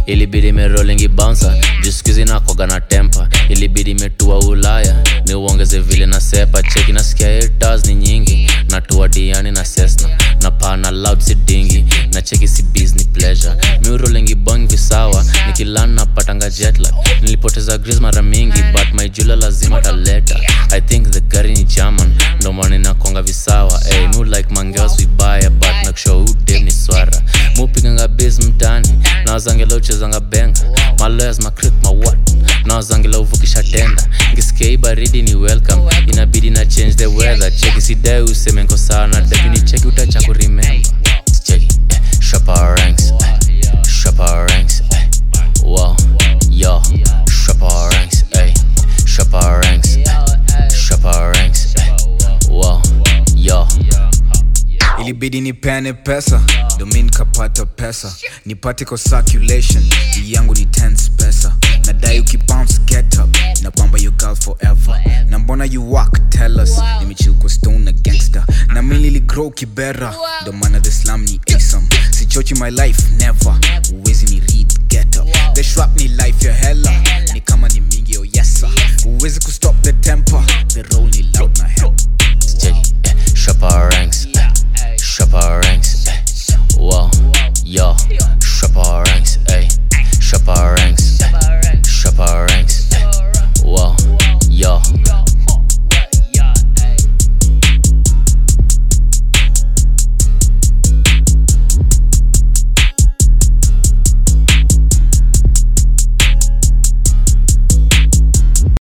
ilibidi merolingi bouncer jiskuizi nakoga na tempa ilibidi metua ulaya ni uongeze vile na sepa cheki nasikia haters ni nyingi natua diani na sesna na pana loud si dingi na cheki si business pleasure miurolingi bong visawa nikilan napatanga jetlag nilipoteza gris mara mingi but my jula lazima taleta i think the gari ni german ndo maana inakonga visawa hey, mu like mangeos vibaya but nakushow udem ni swara mupiganga bas mtani nawazangela uchezanga benga maloyas macrit mawat nawazangela uvukisha tenda ngisikia hii baridi ni welcome inabidi na change the weather cheki sidai useme nko sawa na debini cheki utacha kuremember cheki eh, shop our ranks eh, shop our ranks eh, wow yo shop our ranks eh, shop our ranks eh, shop our ranks eh, wow yo ilibidi nipene pesa domi nikapata pesa nipate kwa circulation hii yangu ni tens pesa nadai ukibounce get up na bamba your girl forever na mbona you walk tell us nimechill kwa stone na gangster na mi niligrow kibera ndo maana the slam ni asam sichochi my life never uwezi ni read get up the shrap ni life your